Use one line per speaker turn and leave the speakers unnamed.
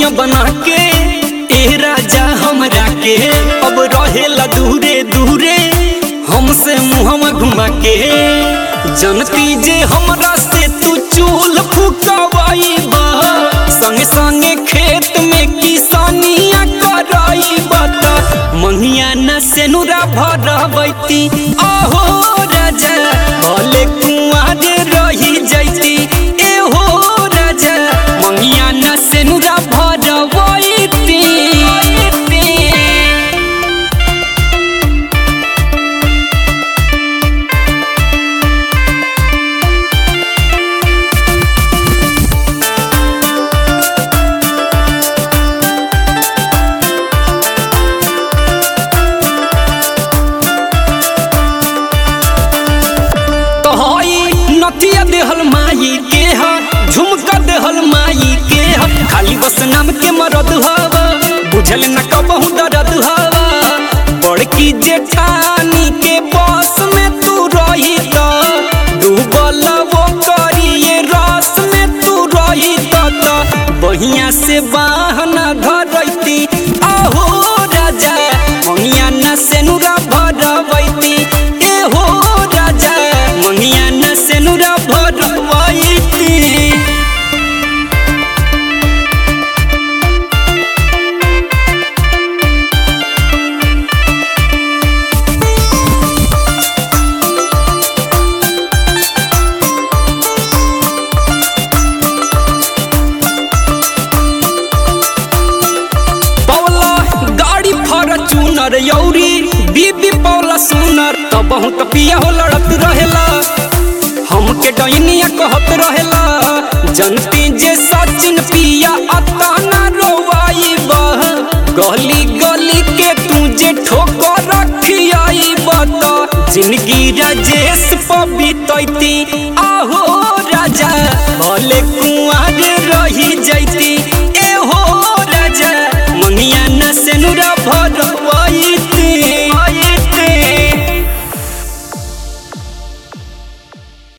दुनिया बना के ए राजा हमरा के अब रहेला दूरे दूरे हमसे मुहवा घुमा के जनती जे हमरा से तू चूल फुकवाई बा संगे संगे खेत में किसानिया कराई बता मंगिया न सेनुरा भरबैती आहो राजा भले कुआर रही जैती एहो राजा मंगिया न सेनुरा भरबैती तोहई नथिया देहल माई के हा झुमका देहल माई के हा खाली बस नाम के मरद हवा बुझल न कबहू दर्द हवा बड़की जेठानी के बस में तू रही त डूबल वो करिए रस में तू रही त बहिया से बाहना धरैती आहो राजा मंगिया न सेनुरा भरबैती एहो राजा मंगिया न सेनुरा भरबैती पौला गाड़ी फॉर्चूनर यौरी बीबी पौला सुनर तो बहुत पिया हो लड़त रहेला हमके डैनिया कहत रहेला जनती जे सचिन पिया अतना रोवाई बह गली गली के तू जे ठोकर रखियाई बता जिंदगी राजेश पबितैती आहो राजा भले कुआर रही जैती